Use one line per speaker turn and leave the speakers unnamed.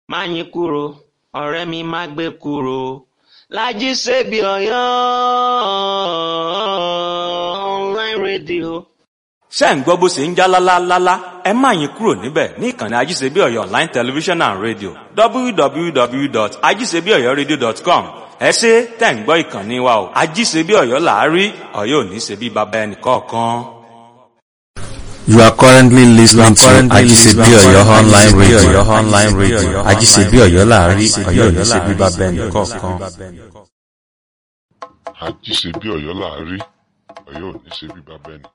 Máyìnkúrò ọ̀rẹ́ mi má gbé kúrò Lájí Sèbí Ọ̀yọ́ online radio.
ṣé ń gbọ́ bó ṣe ń já lálálálá ẹ má yín kúrò níbẹ̀ ní ìkànnì ajíṣebí ọ̀yọ́ online television and radio www.ajíṣebíọ̀yọ́radio.com ẹ ṣe tẹ̀ ń gbọ́ ìkànnì wa o ajíṣebí ọ̀yọ́ làárí ọ̀yọ́ ò ní ṣe bí baba ẹnì kọ̀ọ̀kan.
You are currently listening to
currently
Ajisebi
listening to
Oyo online
Ajisebi
radio.
Oyo online radio.
Ajisebi Oyo láàrin
Ajisebi
Ọ̀yọ́
Oyo
ní ṣe bíbá
láàrin,
bẹ́ẹ̀
Ọ̀yọ́ ní ṣe
nìkọ̀ọ̀kan.
bíbá bẹ́ẹ̀ nìkọ̀ọ̀kan.
àjíṣe bí ọ̀yọ́ là á rí ọ̀yọ́ ò ní ṣe bí bàbá ẹnì